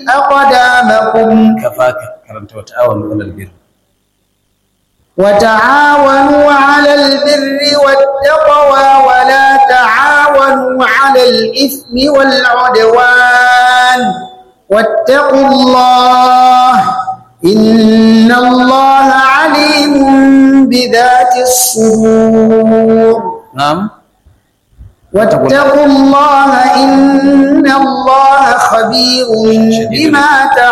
أقدامكم kafaka karanta wa ta'awanu alal birr وتعاونوا على البر والتقوى ولا تعاونوا على الإثم والعدوان واتقوا الله إن الله عليم بذات الصدور na'am واتقوا الله إن الله خبير بما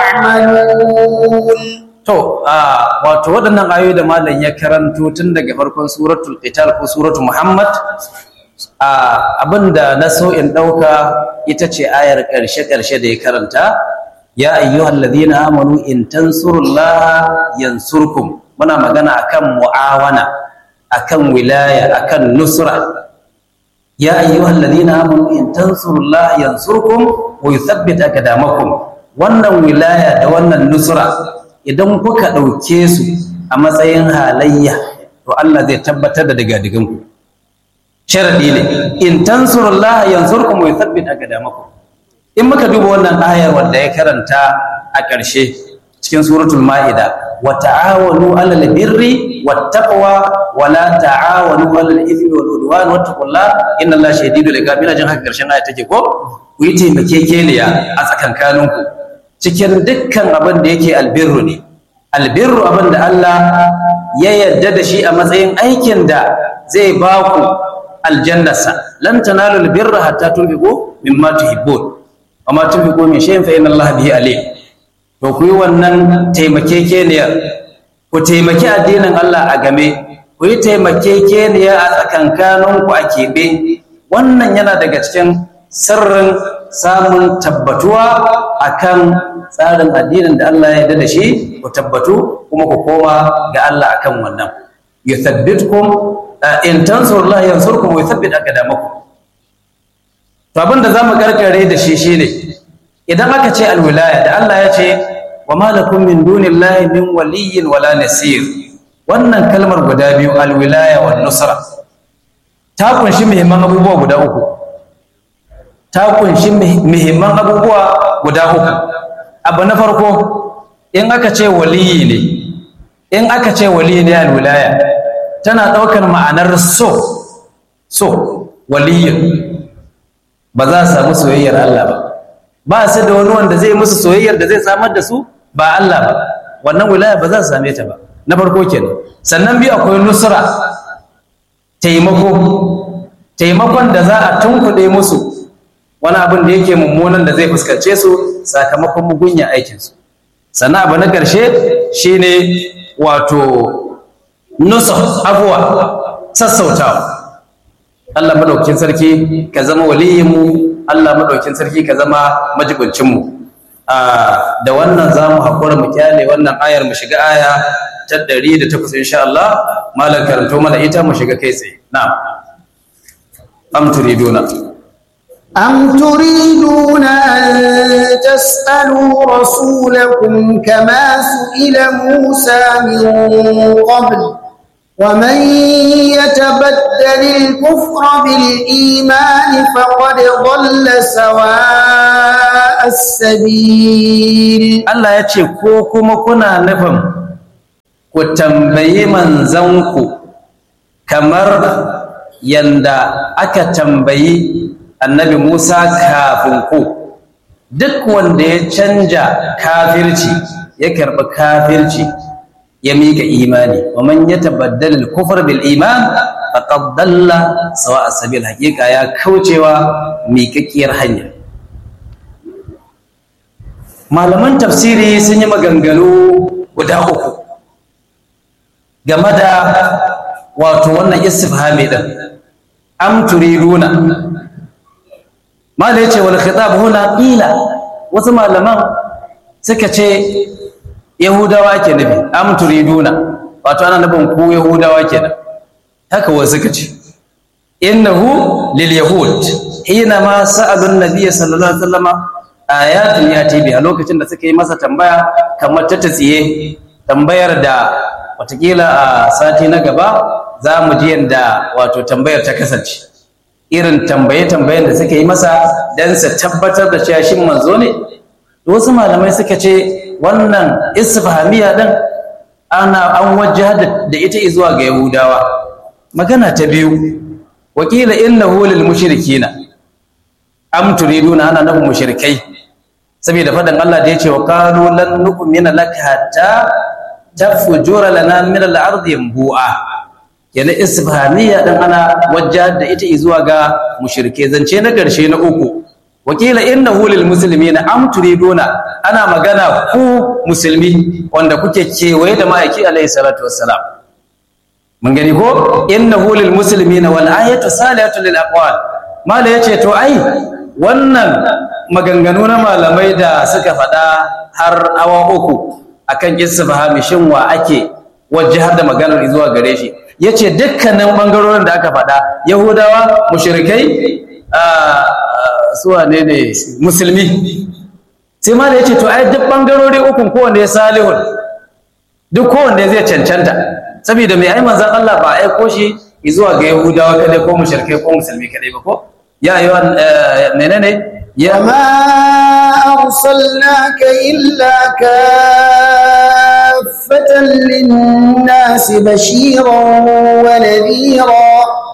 تعملون to a wato waɗannan ayoyi da malam ya karanto tun daga farkon suratul qital ko suratul muhammad a abinda na so in ɗauka ita ce ayar ƙarshe ƙarshe da ya karanta ya ayyuhal ladina amanu in tansurullaha yansurkum muna magana akan mu'awana akan wilaya akan nusra ya ayyuhal ladina amanu in tansurullaha yansurkum wa yuthabbit aqdamakum wannan wilaya da wannan nusra idan kuka ɗauke su a matsayin halayya to Allah zai tabbatar da digadigan ku sharadi ne in tansurullaha yansurkum wa yuthabbit aqdamakum in muka duba wannan ayar wanda ya karanta a ƙarshe cikin suratul ma'ida wa ta'awanu 'alal birri wat taqwa wa la ta'awanu 'alal ithmi wal udwan wattaqullaha innallaha shadidul iqab ina jin haka ƙarshen ayar take ko ku yi taimakekeniya a tsakankaninku cikin dukkan abin da yake albirru ne albirru abin da Allah ya yarda da shi a matsayin aikin da zai ba ku aljannarsa lan tanalu albirra hatta tunfiqu mimma tuhibbun wa ma tunfiqu min shay'in fa inna Allah bihi alim to ku yi wannan taimakekeniyar ku taimaki addinin Allah a game ku yi taimakekeniya a tsakankaninku a keɓe wannan yana daga cikin sirrin samun tabbatuwa akan tsarin addinin da Allah ya yarda da shi ku tabbatu kuma ku koma ga Allah akan wannan yuthabbitkum in tansurullah yansurkum wa yuthabbit aqdamakum to abinda zamu karkare da shi shine idan aka ce alwilaya da Allah ya ce wa ma lakum min dunillahi min waliyyin wala nasir wannan kalmar guda biyu alwilaya wan nusra ta kunshi muhimman abubuwa guda uku ta kunshi muhimman abubuwa guda uku abu na farko in aka ce waliyi ne in aka ce waliyi ne alwilaya tana ɗaukar ma'anar so so waliyin ba za su samu soyayyar Allah ba ba su da wani wanda zai musu soyayyar da zai samar da su ba Allah ba wannan wilaya ba za su same ta ba na farko kenan sannan biyu akwai nusra taimako taimakon da za a tunkuɗe musu wani abin da yake mummunan da zai fuskance su sakamakon mugunya aikinsu sannan abu na ƙarshe shine wato nusa abuwa sassautawa Allah maɗaukin sarki ka zama waliyinmu Allah maɗaukin sarki ka zama majibincinmu da wannan za mu haƙura mu kyale wannan ayar mu shiga aya ta ɗari da takwas insha Allah malam karanto mana ita mu shiga kai tsaye na'am am turiduna أم تريدون أن تسألوا رسولكم كما سئل موسى من قبل ومن يتبدل الكفر بالإيمان فقد ضل سواء السبيل Allah ya ce ko kuma kuna nufin ku tambayi manzanku kamar yanda aka tambayi annabi Musa kafin ku duk wanda ya canja kafirci ya karɓi kafirci ya mika imani wa man yatabaddal al-kufr bil iman faqad dalla sawa as-sabil haqiqa ya kaucewa miƙaƙiyar hanya malaman tafsiri sun yi maganganu guda uku game da wato wannan istifhami din am turiduna mala yace wal khitab huna qila wasu malaman suka ce yahudawa ke nufi am turiduna wato ana nufin ku yahudawa kenan haka wasu suka ce innahu lil yahud hina ma sa'alun nabiy sallallahu alaihi wasallam ayatun yati bi a lokacin da suka yi masa tambaya kamar ta tsiye tambayar da watakila a sati na gaba za mu ji yadda wato tambayar ta kasance irin tambaye-tambayen da suka yi masa don su tabbatar da cewa shin manzo ne wasu malamai suka ce wannan isfahamiya din ana an wajja da ita zuwa ga yahudawa magana ta biyu wakila innahu lil mushrikina am turiduna ana nufin mushrikai saboda faɗin Allah da yace wa qalu lan nu'mina laka hatta tafjura lana min al-ardi yanbu'a yana isfahamiya dan ana wajja da ita zuwa ga mushrike zance na karshe na uku wakila innahu lil muslimina am turiduna ana magana ku musulmi wanda kuke kewaye da ma'aiki alaihi salatu wassalam mun gani ko innahu lil muslimina wal ayatu salihatu lil aqwal mala yace to ai wannan maganganu na malamai da suka faɗa har awa uku akan isfahami shin wa ake wajjahar da maganar zuwa gare shi yace dukkanin bangarorin da aka faɗa yahudawa mushrikai suwa ne ne musulmi sai ma da ya ce to ai duk bangarori ukun kowanne ya salihun duk kowanne zai cancanta saboda mai ai manzan Allah ba aiko shi zuwa ga yahudawa kadai ko mushrikai ko musulmi kadai ba ko ya yi wa menene ya ma arsalnaka illa kaffatan lin-nasi bashiran wa nadhira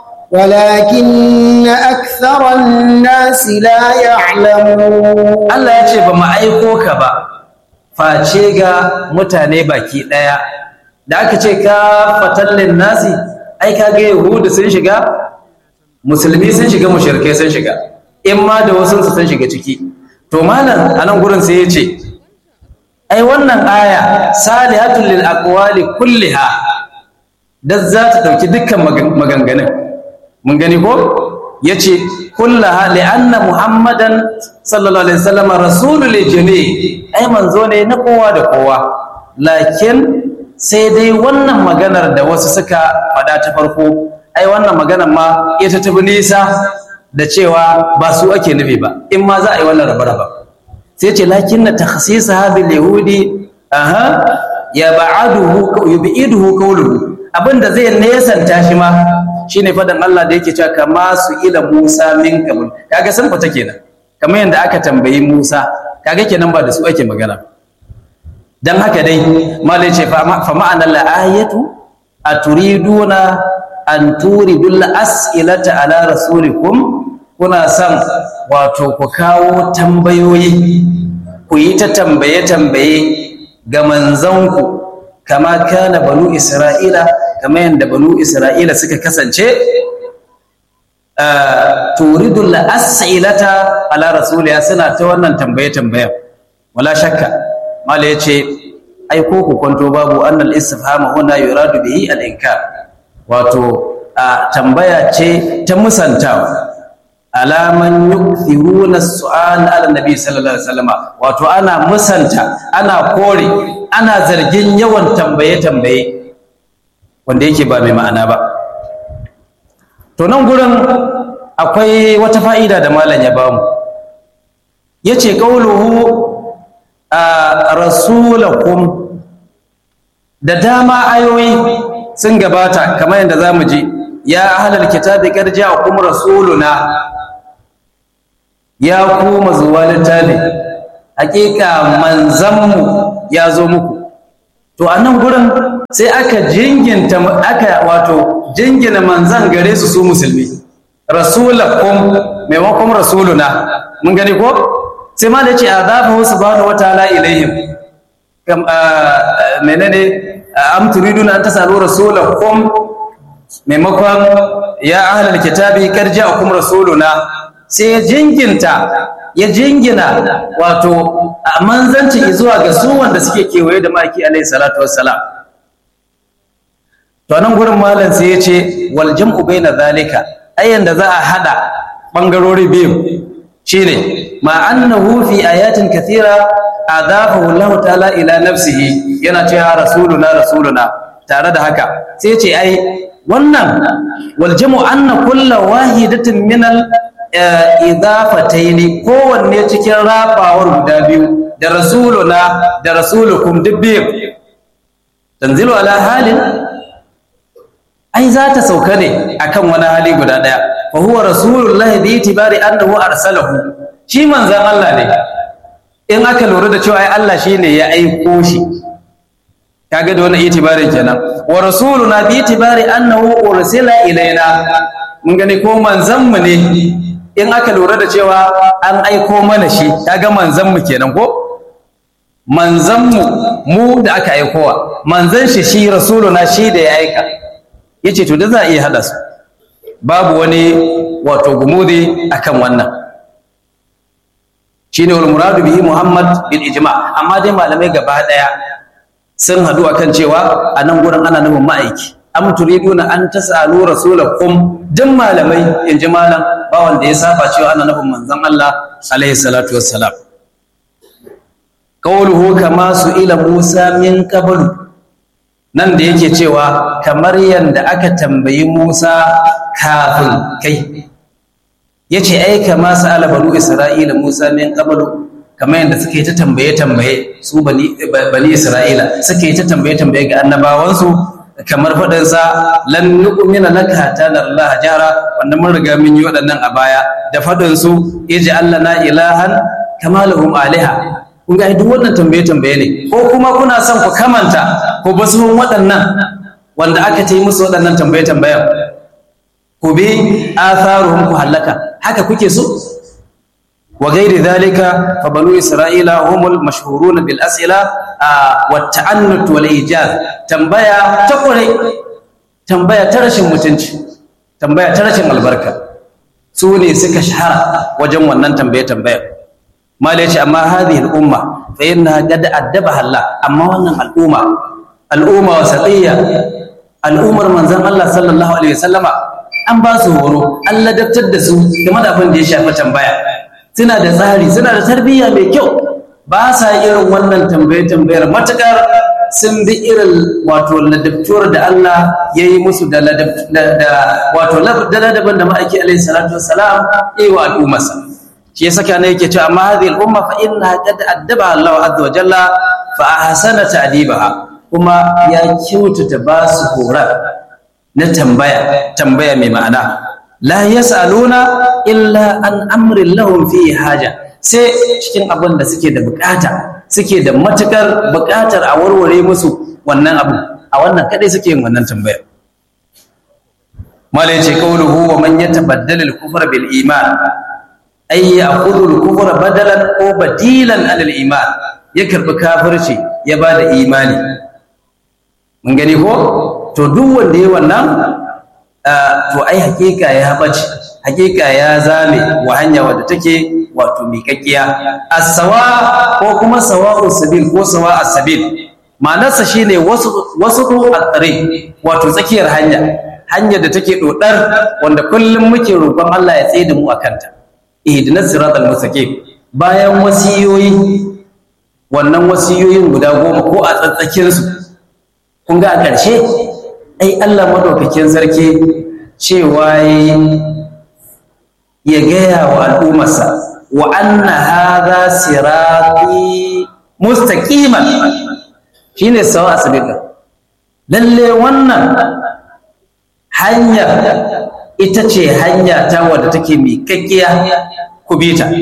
ولكن أكثر الناس لا يعلمون Allah ya ce ba mu aiko ka ba face ga mutane baki ɗaya da aka ce ka fatallin nasi ai ka ga yahudu sun shiga musulmi sun shiga mushrikai sun shiga in ma da wasu sun shiga ciki to malam a nan gurin sai ya ce ai wannan aya salihatul lil aqwali kulliha da za ta dauki dukkan maganganun mun gani ko ya ce kullaha li'anna muhammadan sallallahu alaihi wasallam rasulul jami ai manzo ne na kowa da kowa lakin sai dai wannan maganar da wasu suka faɗa ta farko ai wannan maganar ma ita tafi nisa da cewa ba su ake nufi ba in ma za a yi wannan raba-raba sai ce lakin na takhsisa bil yahudi aha ya ba'aduhu yubiduhu qawluhu abinda zai nesanta shi ma shine fadan Allah da yake cewa kama su ila Musa min qabl kaga sun fita kenan kamar yanda aka tambayi Musa kaga kenan ba da su ake magana dan haka dai malai ce fa ma'anar la ayatu aturiduna an turidul as'ilata ala rasulikum kuna son wato ku kawo tambayoyi ku yi ta tambaye tambaye ga manzanku kama kana banu isra'ila kama yadda banu isra'ila suka kasance turidul as'ilata ala rasuliya suna ta wannan tambaye tambayen wala shakka mala yace ai ko ku kwanto babu annal istifhama huna yuradu bihi al inkar wato tambaya ce ta musantawa alaman yukthiruna su'al ala nabi sallallahu alaihi wasallam wato ana musanta ana kore ana zargin yawan tambaye tambaye wanda yake ba mai ma'ana ba to nan gurin akwai wata fa'ida da malam ya bamu yace qauluhu rasulakum da dama ayoyi sun gabata kamar yadda zamu ji ya ahlal kitabi qad ja'akum rasuluna ya ku mazuwa littafi hakika manzanmu ya zo muku to a nan gurin sai aka jinginta aka wato jingina manzan gare su su musulmi rasulakum maimakon rasuluna mun gani ko sai ma da ce azafahu subhanahu wataala ilaihim kam menene am turiduna an tasalu rasulakum maimakon ya ahlal kitabi qad ja'akum rasuluna sai ya jinginta ya jingina wato manzanci zuwa ga su wanda suke kewaye da maki alaihi salatu wassalam to nan gurin malam sai ya ce wal jam'u baina zalika ayan da za a hada bangarori biyu shine ma annahu fi ayatin kathira adafahu Allah ta'ala ila nafsihi yana cewa rasuluna rasuluna tare da haka sai ya ce ai wannan wal jam'u anna kullu wahidatin min al idafataini kowanne cikin rabawar guda biyu da rasuluna da rasulukum duk biyu tanzilu ala halin ai za ta sauka ne akan wani hali guda daya fa huwa rasulullahi bi itibari annahu arsalahu shi manzan Allah ne in aka lura da cewa ai Allah shine ya aiko shi kaga da wannan itibarin kenan wa rasuluna bi itibari annahu ursila ilaina mun gani ko manzon mu ne in aka lura da cewa an aiko mana shi kaga manzon mu kenan ko manzon mu mu da aka aikowa manzon shi shi rasuluna shi da ya aika yace to da za a iya hada su babu wani wato gumudi akan wannan shine wal muradu bihi muhammad bil ijma amma dai malamai gaba daya sun hadu akan cewa a nan gurin ana nufin ma'aiki am turiduna an tasalu rasulakum duk malamai in ji malam ba wanda ya saba cewa ana nufin manzon Allah alaihi salatu wassalam qawluhu kama su ila musa min qablu nan da yake cewa kamar yanda aka tambayi musa kafin kai yace ai kama sa'ala banu isra'ila musa min qablu kamar yadda suke ta tambaye tambaye su bani bani isra'ila suke ta tambaye tambaye ga annabawansu kamar faɗin sa lan nu'mina laka hatta Allah jara wanda mun riga mun yi waɗannan a baya da faɗin su ij'al lana ilahan kama lahum aliha kun ga duk wannan tambaye tambaye ne ko kuma kuna son ku kamanta ko basu waɗannan wanda aka ta yi musu waɗannan tambaye tambayen ku bi atharuhum ku halaka haka kuke so wa ghairi dhalika fa banu isra'ila humul mashhurun bil as'ila wa ta'annut wal ijaz tambaya ta kure tambaya ta rashin mutunci tambaya ta rashin albarka su ne suka shahara wajen wannan tambaye tambaya malai ce amma hadhihi al umma fa inna qad addabaha Allah amma wannan al'umma al'umma wasatiyya al'ummar manzon Allah sallallahu alaihi wasallama an ba su horo an ladabtar da su game da abin da ya shafi tambaya suna da tsari suna da tarbiyya mai kyau ba sa irin wannan tambaye tambayar matukar sun bi irin wato ladabtuwar da Allah ya yi musu da wato da ladabin da ma'aiki alaihi salatu wassalam ya yi wa al'ummarsa shi ya saka ne yake cewa amma hadhihi al'umma fa inna qad addaba Allah azza wa jalla fa ahsana ta'dibaha kuma ya kyautata ba su horar na tambaya tambaya mai ma'ana la yas'aluna illa an amrin lahum fi haja sai cikin abin da suke da bukata suke da matukar bukatar a warware musu wannan abu a wannan kadai suke yin wannan tambaya mala yace qawluhu wa man yatabaddal al-kufra bil iman ay ya'khudhu al-kufra badalan ko badilan an al-iman ya karbi kafirci ya bada imani mun gani ko to duk wanda ya wannan to ai hakika ya bace hakika ya zame wa hanya wadda take wato miƙaƙiya as-sawa ko kuma sawa'u sabil ko sawa as-sabil ma'anarsa shine wasu wasu at-tariq wato tsakiyar hanya hanyar da take dodar wanda kullum muke roƙon Allah ya tsaye da mu akan ta ihdinas siratal mustaqim bayan wasiyoyi wannan wasiyoyin guda goma ko a tsatsakin su kun ga a ƙarshe ai Allah madaukakin sarki cewa ya gaya wa al'ummarsa wa anna hadha sirati mustaqiman shine sawa asbika lalle wannan hanya ita ce hanya ta wadda take miƙaƙƙiya ku bi ta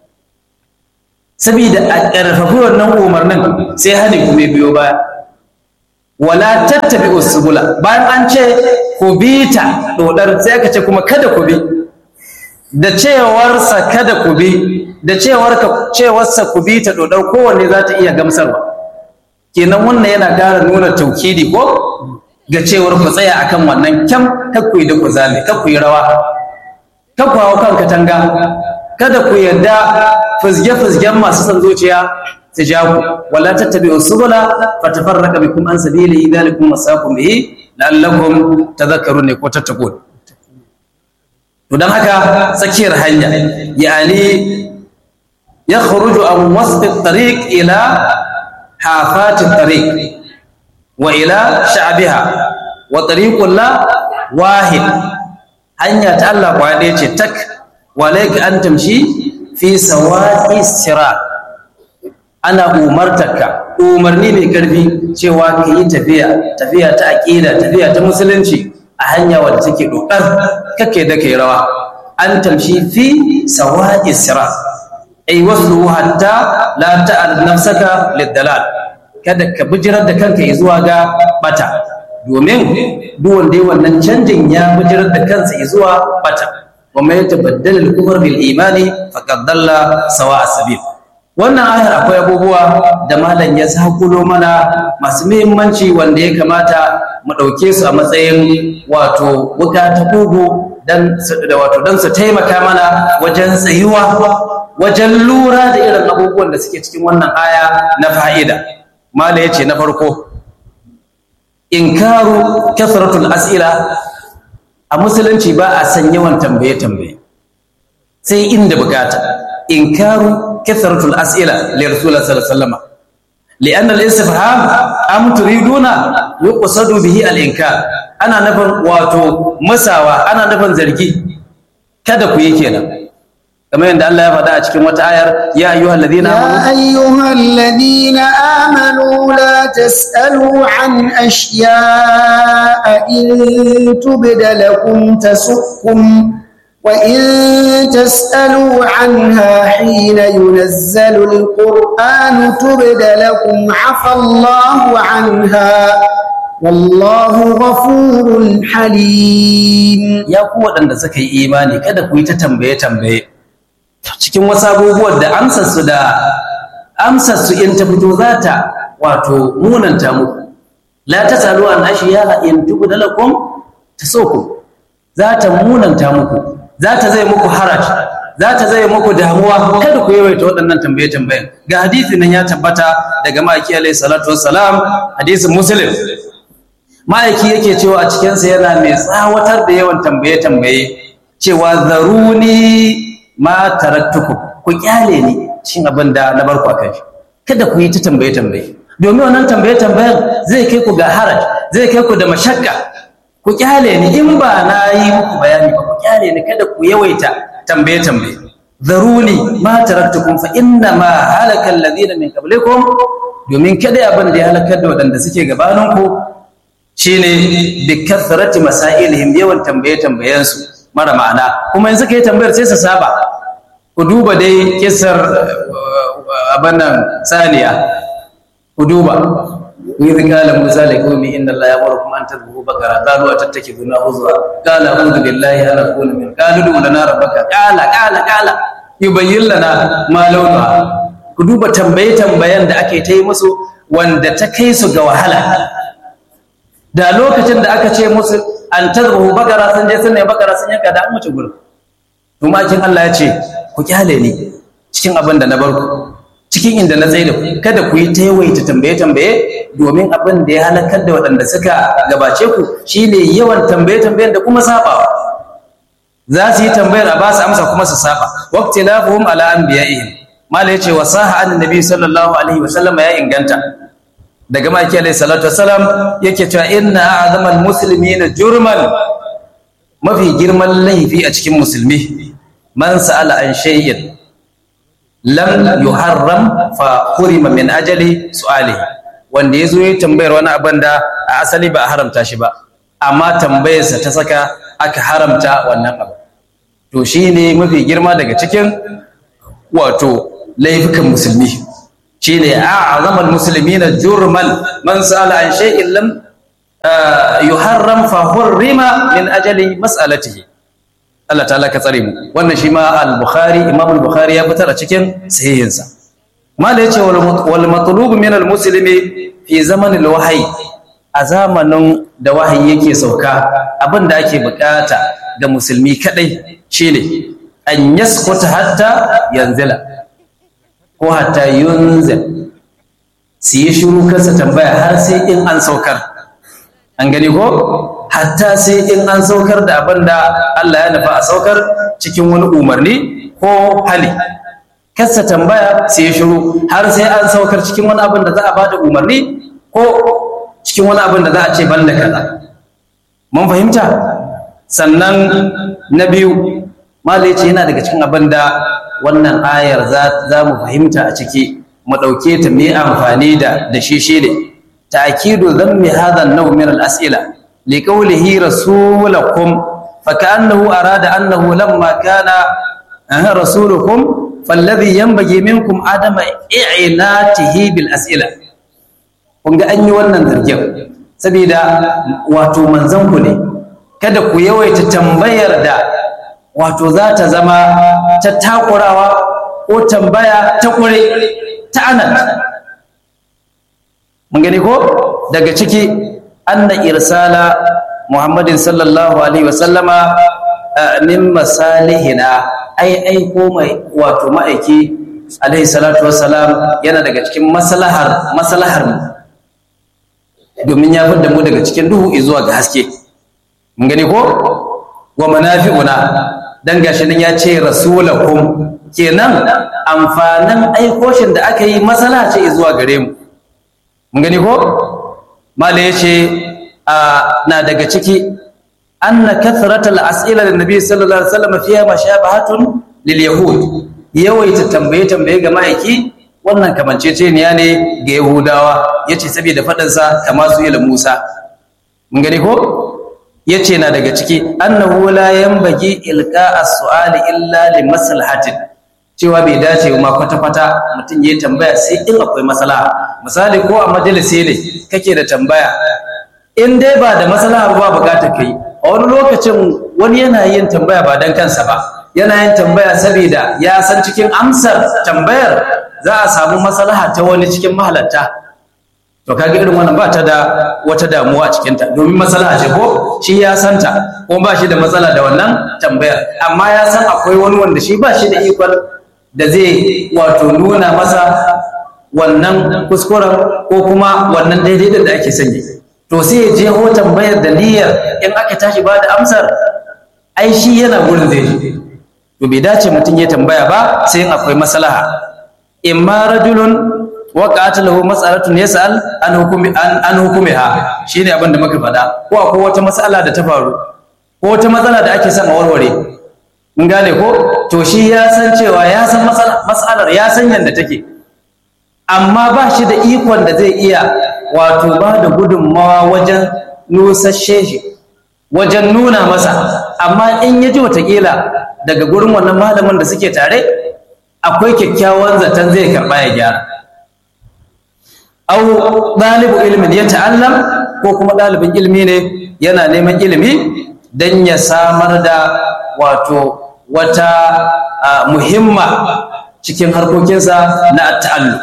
saboda a ƙarfafi wannan umarnin sai hadi kuma biyo baya wala tattabi usbula bayan an ce ku bi ta dodar sai aka ce kuma kada ku bi da cewarsa kada ku bi da cewar ka cewarsa ku bi ta dodar kowanne za ta iya gamsarwa kenan wannan yana ƙara nuna taukidi ko ga cewar ku tsaya akan wannan kyam kar ku yi da ku zame kar ku yi rawa kar ku hawo kan katanga kada ku yarda fizge-fizgen masu son zuciya su ja ku wala tattabi usbula fatafarraqa bikum an sabili dhalikum wasaqukum bihi la'allakum tadhakkarun ne ko tattaqun to dan haka tsakiyar hanya yani yakhruju an wasf at-tariq ila hafat at-tariq wa ila sha'biha wa tariqul la wahid hanya ta Allah kwaya ɗaya ce tak walayka an tamshi fi sawa'i sirat ana umartarka umarni mai karfi cewa ka yi tafiya tafiya ta aƙida tafiya ta musulunci a hanya wadda take dokar kake da kai rawa an tamshi fi sawa'i sirat ai waslu hatta la ta'al nafsaka lidalal kada ka bijirar da kanka zuwa ga bata domin duk wanda ya wannan canjin ya bijirar da kansa zuwa bata wa mai tabaddala al-kufr bil imani faqad dalla sawa as-sabil wannan ayar akwai abubuwa da malam ya sakulo mana masu muhimmanci wanda ya kamata mu ɗauke su a matsayin wato wuka ta kugu dan da wato dan su taimaka mana wajen tsayuwa wajen lura da irin abubuwan da suke cikin wannan aya na fa'ida malam yace na farko inkaru kasratul as'ila a musulunci ba a san yawan tambaye tambaye sai inda bukata inkaru kasratul as'ila li rasulullah sallallahu alaihi wasallam لأن الاستفهام أم تريدون يقصد به الإنكار أنا نفن واتو مساوى أنا نفن زرقي kada ku yi kenan kamar yadda Allah ya faɗa a cikin wata ayar ya ayyuhal ladina يا أيها الذين آمنوا لا تسألوا عن أشياء إن تبد لكم تسؤكم وإن تسألوا عنها حين ينزل القرآن تبد لكم عفى الله عنها والله غفور حليم ya ku waɗanda suka yi imani kada ku yi ta tambaye tambaye cikin wasu abubuwan da amsarsu da amsarsu in ta fito za ta wato munanta muku la tasalu an ashiya in tubda lakum tasukum za ta munanta muku za ta zai muku haraj za ta zai muku damuwa kada ku yawaita waɗannan tambaye tambayen ga hadisi nan ya tabbata daga ma'aiki alaihi salatu wassalam hadisin muslim ma'aiki yake cewa a cikinsa yana mai tsawatar da yawan tambaye tambaye cewa zaruni ma taraktukum ku kyale ni shin abin da na barku akan shi kada ku yi ta tambaye tambaye domin wannan tambaye tambayen zai kai ku ga haraj zai kai ku da mashakka ku kyale ni in ba na yi muku bayani ba ku kyale ni kada ku yawaita tambaye tambaye zaruni ma taraktukum fa inna ma halaka alladhina min qablikum domin kada abin da ya halakar da waɗanda suke gabaninku shine bi kathrati masailihim yawan tambaye tambayen su mara ma'ana kuma yanzu kai tambayar sai su saba ku duba dai kisar abannan saniya ku duba إذ قال موسى لقومه إن الله يأمركم أن تذبحوا بقرة قالوا أتتخذنا هزوا قال أعوذ بالله أن أكون من قالوا ادع لنا ربك قال قال قال يبين لنا ما لونها ku duba tambaye-tambayen da ake ta yi musu wanda ta kai su ga wahala da lokacin da aka ce musu an tazbahu bakara sun je sun ne bakara sun yanka da an wuce gurin tumakin Allah ya ce ku kyale ni cikin abin da na bar ku cikin inda na tsaye da ku kada ku yi ta yawaita tambaye-tambaye domin abin da ya halakar da waɗanda suka gabace ku shine yawan tambaye-tambayen da kuma sabawa za su yi tambayar a ba su amsa kuma su saba waqti lafuhum ala anbiya'ihim mala yace wa saha annabi sallallahu alaihi wa sallama ya inganta daga maki alaihi salatu wasalam yake cewa inna a'zamal muslimina jurman mafi girman laifi a cikin musulmi man sa'ala an shay'in lam yuharram fa hurima min ajali su'alihi wanda yazo ya tambayar wani abin da a asali ba a haramta shi ba amma tambayarsa ta saka aka haramta wannan abu to shine mafi girma daga cikin wato laifukan musulmi shine a'zamal muslimina jurman man sala an shay'in lam yuharram fa hurrima min ajali mas'alatihi Allah ta'ala ka tsare mu wannan shi ma al-bukhari imam al-bukhari ya fitar a cikin sahihinsa mala yace wal matlub min al-muslimi fi zaman al-wahyi a zamanin da wahayi yake sauka abin da ake bukata ga musulmi kadai shine an yaskuta hatta yanzila ko hatta yunzil su yi shiru kansa tambaya har sai in an saukar an gani ko hatta sai in an saukar da abin da Allah ya nufa a saukar cikin wani umarni ko hali kasa tambaya sai ya shiru har sai an saukar cikin wani abin da za a bada umarni ko cikin wani abin da za a ce ban da kaza mun fahimta sannan na biyu malai ce yana daga cikin abin da wannan ayar za mu fahimta a ciki mu ɗauke ta mai amfani da da shi shi ne ta'kidu dhammi hadha an-naw min al-as'ila li qawlihi rasulakum fa ka'annahu arada annahu lamma kana rasulukum fallazi yanbaghi minkum adama i'inatihi bil as'ila kun ga an yi wannan zargin saboda wato manzon ku ne kada ku yawaita tambayar da wato za ta zama ta takurawa ko tambaya ta kure ta anat mun gani ko daga ciki anna irsala muhammadin sallallahu alaihi wasallama min masalihina ai aiko mai wato ma'aiki alaihi salatu wassalam yana daga cikin maslahar maslahar mu domin ya fidda mu daga cikin duhu zuwa ga haske mun gani ko wa manafi'una dan gashi nan ya ce rasulakum kenan amfanin aikoshin da aka yi maslaha ce zuwa gare mu mun gani ko mala yace na daga ciki anna kathratal as'ila lin nabi sallallahu alaihi wasallam fiha mashabahatun lil yahud yawaita tambaye tambaye ga ma'aiki wannan kamanceceniya ne ga yahudawa yace saboda fadin sa kama su ila musa mun gani ko yace na daga ciki annahu la yanbaghi ilqa as-su'ali illa li maslahatin cewa bai dace ma kwata-kwata mutum ya tambaya sai in akwai maslaha misali ko a majalisi ne kake da tambaya in dai ba da maslaha ba bukatar kai a wani lokacin wani yana yin tambaya ba don kansa ba yana yin tambaya saboda ya san cikin amsar tambayar za a samu maslaha ta wani cikin mahalarta to kaga irin wannan ba ta da wata damuwa a cikinta domin maslaha ce ko shi ya santa ko ba shi da matsala da wannan tambayar amma ya san akwai wani wanda shi ba shi da ikon da zai wato nuna masa wannan kuskuren ko kuma wannan daidai da ake sanya to sai ya je ho tambayar da niyyar in aka tashi ba da amsar ai shi yana gurin zai je to bai dace mutum ya tambaya ba sai in akwai maslaha imma rajulun waqa'at lahu mas'alatun yas'al an hukumi an hukumiha shine abin da muka faɗa ko akwai wata mas'ala da ta faru ko wata matsala da ake son a warware mun gane ko to shi ya san cewa ya san mas'alar ya san yadda take amma ba shi da ikon da zai iya wato ba da gudunmawa wajen nusashe shi wajen nuna masa amma in ya ji watakila daga gurin wannan malamin da suke tare akwai kyakkyawan zaton zai karɓa ya gyara au ɗalibu ilimin ya ta'allam ko kuma ɗalibin ilimi ne yana neman ilimi don ya samar da wato wata muhimma cikin harkokinsa na ta'allu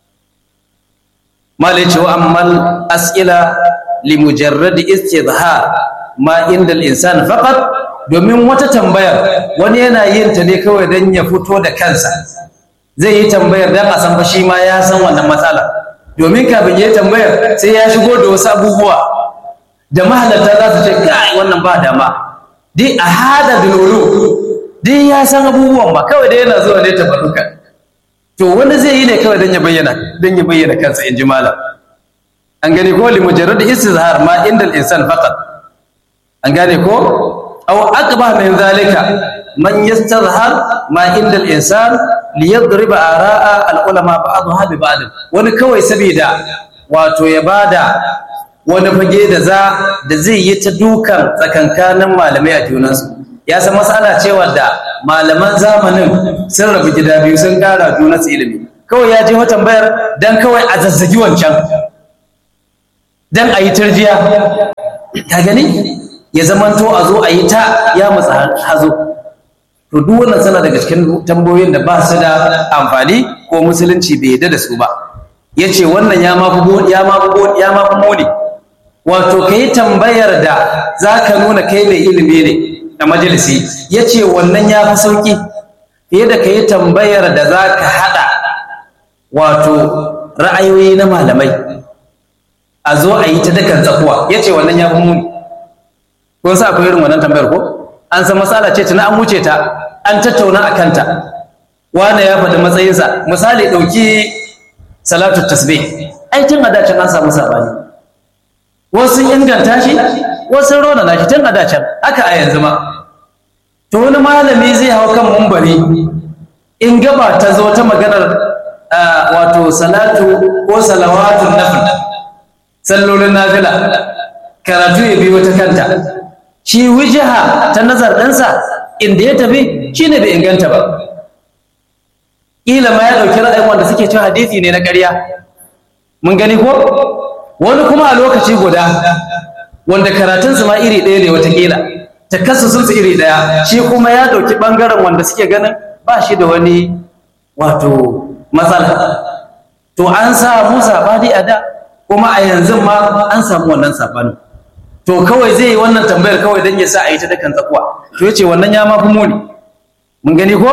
malai cewa ammal as'ila li mujarradi istizhar ma inda al-insan faqat domin wata tambayar wani yana yin ta ne kawai dan ya fito da kansa zai yi tambayar dan a san fa shi ma ya san wannan matsala domin kafin ya tambayar sai ya shigo da wasu abubuwa da mahalarta za su ce kai wannan ba dama dai a hada dululu dai ya san abubuwan ba kawai dai yana zuwa ne tabarukan to wani zai yi ne kawai don ya bayyana don ya bayyana kansa in ji malam an gane ko li mujarrad istizhar ma inda al-insan faqat an gane ko aw aqba min zalika man yastazhar ma inda al-insan li yadriba ara'a al-ulama ba'dha bi ba'd wani kawai saboda wato ya bada wani fage da za da zai yi ta dukan tsakankanin malamai a junansu ya san matsala cewa da malaman zamanin sun rabu gida biyu sun kara junansu ilimi kawai ya je tambayar dan kawai a zazzagi wancan dan a yi tarjiya ka gani ya zamanto a zo a yi ta ya matsa hazo to duk wannan sana daga cikin tambayoyin da ba su da amfani ko musulunci bai yadda da su ba ya ce wannan ya mafi ya mafi ya mafi muni wato ka yi tambayar da za ka nuna kai mai ilimi ne a majalisi ya ce wannan ya fi sauƙi fiye da ka yi tambayar da za ka haɗa wato ra'ayoyi na malamai a zo a yi ta dakan tsakuwa ya ce wannan ya fi muni ko sa akwai irin wannan tambayar ko an san matsala ce tuna an wuce ta an tattauna a kanta wane ya faɗi matsayinsa misali ɗauki salatu tasbih ai tun a dacin an samu sabani wasu inganta shi wasu rona na shi tun a dacin haka a yanzu ma to wani malami zai hau kan mumbari in gaba ta zo ta maganar wato salatu ko salawatun nafil sallolin nafila karatu ya biyo ta kanta shi wijiha ta nazar ɗinsa inda ya tafi shi ne bai inganta ba kila ma ya dauki ra'ayin wanda suke cewa hadisi ne na ƙarya mun gani ko wani kuma a lokaci guda wanda karatunsu ma iri ɗaya ne watakila takassusunsu iri ɗaya shi kuma ya ɗauki ɓangaren wanda suke ganin ba shi da wani wato matsala to an samu saɓani a da kuma a yanzu ma an samu wannan saɓanin to kawai zai yi wannan tambayar kawai don ya sa a yi ta dakan tsakuwa to ya ce wannan ya mafi muni mun gani ko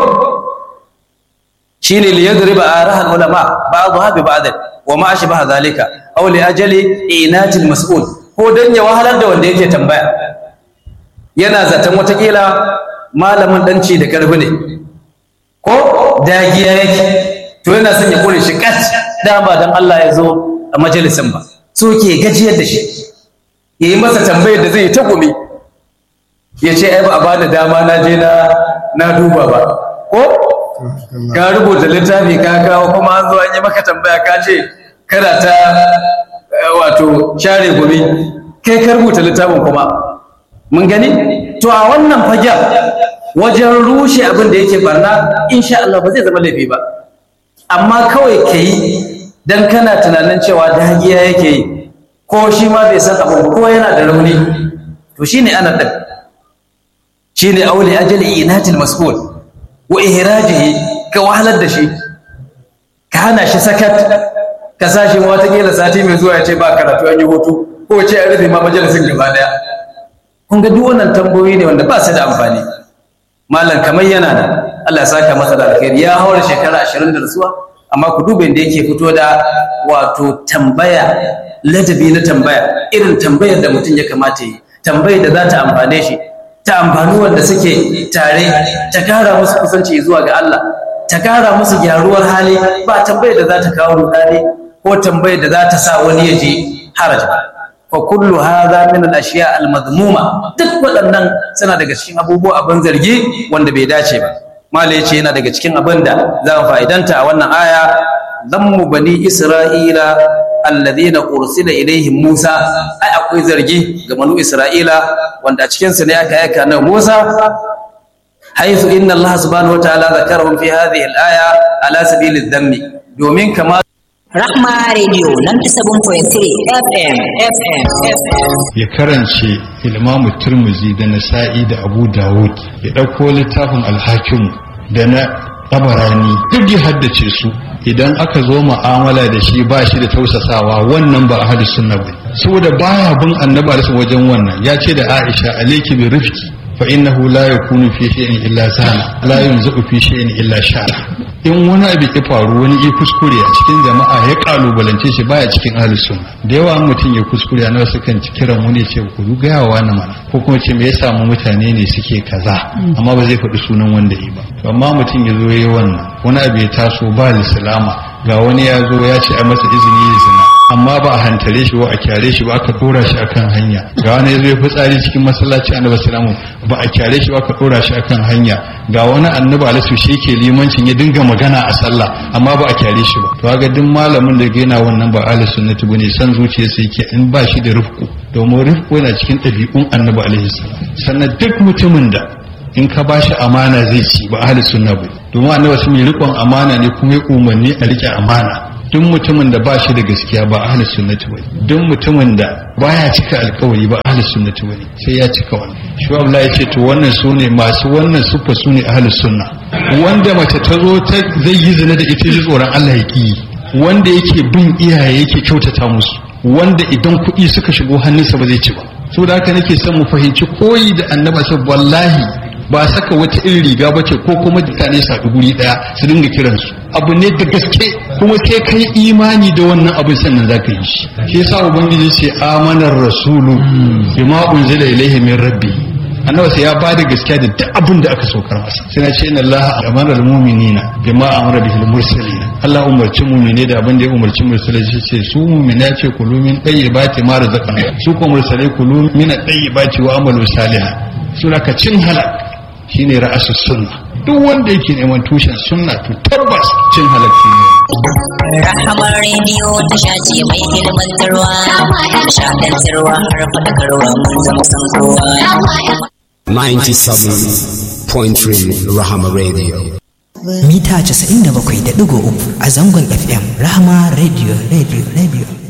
shine liyadriba arahal ulama ba'dha bi ba'd wa ma ashbaha zalika aw li ajali inatil mas'ul ko dan ya wahalar da wanda yake tambaya yana zaton watakila malamin danci da karfi ne ko dagiya yake to yana son ya kore shi kat dama dan Allah ya zo a majalisin ba so ke gajiyar da shi yayi masa tambayar da zai ta gumi ya ce ai ba a bada dama na je na na duba ba ko ka rubuta littafi ka kawo kuma an zo an yi maka tambaya ka ce kada ta wato share gumi kai ka rubuta littafin kuma mun gani to a wannan fagen wajen rushe abin da yake barna insha Allah ba zai zama laifi ba amma kawai ka yi dan kana tunanin cewa dagiya yake yi ko shi ma bai san abin ko yana da rauni to shine ana din shine auli ajali inatil mas'ul wa ihrajihi ka wahalar da shi ka hana shi sakat ka sashi ma watakila sati mai zuwa ya ce ba karatu an yi hutu ko ce an rufe ma majalisin gaba daya kun ga duk wannan tambayoyi ne wanda ba su da amfani malam kamar yana da Allah ya saka masa da alkhairi ya haura shekara 20 da rasuwa amma ku duba inda yake fito da wato tambaya ladabi na tambaya irin tambayar da mutum ya kamata yi tambayar da za ta amfane shi ta amfani wanda suke tare ta kara musu kusanci zuwa ga Allah ta kara musu gyaruwar hali ba tambayar da za ta kawo rudani ko tambayar da za ta sa wani ya ji haraj ba fa kullu hadha min al-ashiya al-madhmuma duk waɗannan suna daga cikin abubuwa abin zargi wanda bai dace ba mala yace yana daga cikin abin da za mu fa'idanta a wannan aya zammu bani isra'ila alladhina ursila ilaihim Musa ai akwai zargi ga manu Isra'ila wanda a cikin su ne aka aika na Musa haythu inna Allah subhanahu wa ta'ala zakarahum fi hadhihi al-aya ala sabili dhammi domin kama Rahma Radio 97.3 FM FM FM ya karance ilmamu turmuzi da nasa'i da abu dawud ya ɗauko littafin alhakim da na tabarani duk ya haddace su idan aka zo mu'amala da shi ba shi da tausasawa wannan ba ahli sunna ba saboda baya bin annabi alaihi wajen wannan ya ce da Aisha alayki bi rifqi fa innahu la yakunu fi shay'in illa sana la yunzu fi shay'in illa shara in wani abu ya faru wani ya kuskure a cikin jama'a ya kalubalance shi baya cikin ahli sunna da yawa mutum ya kuskure a nawa sukan ci kiran wani ce ku gaya wa na mana ko kuma ce me ya samu mutane ne suke kaza amma ba zai faɗi sunan wanda yi ba to amma mutum ya zo yayi wannan wani abu ya taso ba lislama ga wani ya zo ya ce a masa izini ya zina amma ba a hantare shi ba a kyare shi ba aka dora shi akan hanya ga wani ya zo ya fitsari cikin masallaci annabi sallallahu ba a kyare shi ba aka dora shi akan hanya ga wani annabi alaihi shi yake limancin ya dinga magana a sallah amma ba a kyare shi ba to ga duk malamin da ga yana wannan ba ahli sunnati bane san zuciyarsa yake in ba shi da rifku domin rifku yana cikin ɗabi'un annabi alaihi salam sannan duk mutumin da in ka ba shi amana zai ci ba ahli sunna ba domin annabi sun yi rikon amana ne kuma ya umarni a rike amana duk mutumin da ba shi da gaskiya ba ahli sunnati bane duk mutumin da baya cika alkawari ba ahli sunnati bane sai ya cika wannan shi Allah ya ce to wannan sune masu wannan sufa sune ahli sunna wanda mace ta zo ta zai yi zina da ita ji tsoron Allah ya ki wanda yake bin iyaye yake kyautata musu wanda idan kuɗi suka shigo hannunsa ba zai ci ba saboda haka nake son mu fahimci koyi da annaba sai wallahi ba saka wata irin riga ba ce ko kuma mutane su haɗu guri ɗaya su dinga kiransu abu ne da gaske kuma sai kai imani da wannan abin sannan za ka yi shi shi yasa ubangiji ce amanar rasulu bima unzila ilaihi min rabbi annabi sai ya ba da gaskiya da duk abin da aka saukar masa sai na ce inna allaha amara almu'minina bima amara bihil mursalin Allah umarci mu'mine da abin da ya umarci mursalai shi ce su mu'mina ce kulu min tayyibati ma razaqna su ko mursalai kulu min tayyibati wa amalu salihan sura ka cin halak shine ra'asu sunna duk wanda yake neman tushen sunna to tabbas cin halakci ne Rahamar rediyo tasha ce mai ilmantarwa, shaɗantarwa har faɗakarwa mun zama san kowa. 97.3 Rahama Radio. mita 97.3 a zangon fm rahama radio radio radio